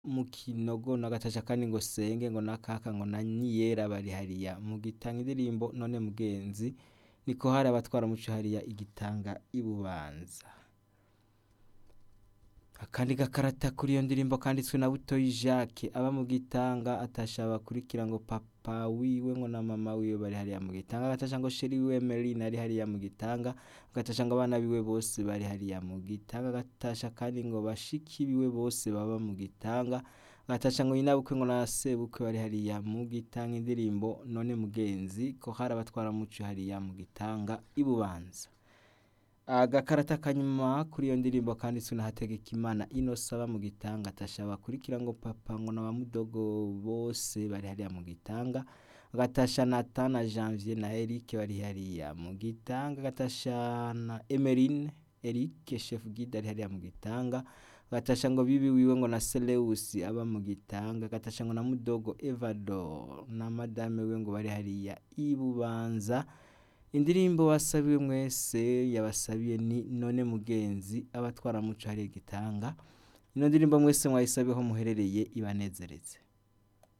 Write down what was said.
mu kinogo n'agatasha kandi ngo senge ngo nakaka ngo na niyera bari hariya mu gitanga indirimbo none mugenzi niko hari abatwara muco hariya igitanga ibubanza akandi gakarata kuri iyo ndirimbo kanditswe na butoyi jacques aba mu gitanga atasha bakurikira ngo papa wiwe ngo na mama wiwe bari hariya mu gitanga agatasha ngo sheri wiwe Merine ari hariya mu gitanga agatasha ngo abana biwe bose bari hariya mu gitanga agatasha kandi ngo bashiki biwe bose baba mu gitanga agatasha ngo nyinabukwe ngo na sebukwe bari hariya mu gitanga indirimbo none mugenzi ko hari abatwara muco hariya mu gitanga ibubanza agakarata kanyuma kuri iyo ndirimbo kanditswe na Hategekimana Innocent aba mu gitanga atasha bakurikira ngo papa ngo na bamudogo bose bari hariya mu gitanga agatasha Nathan na Janvier na Eric bari hariya mu gitanga agatasha na Emeline Eric chef guide ari hariya mu gitanga agatasha ngo bibi wiwe ngo na Seleus aba mu gitanga agatasha ngo na mudogo Evador na madame we ngo bari hariya ibubanza indirimbo wasabiwe mwese yabasabiye ni none mugenzi abatwara muco hariya igitanga ino ndirimbo mwese mwayisabiyeho muherereye ibanezereze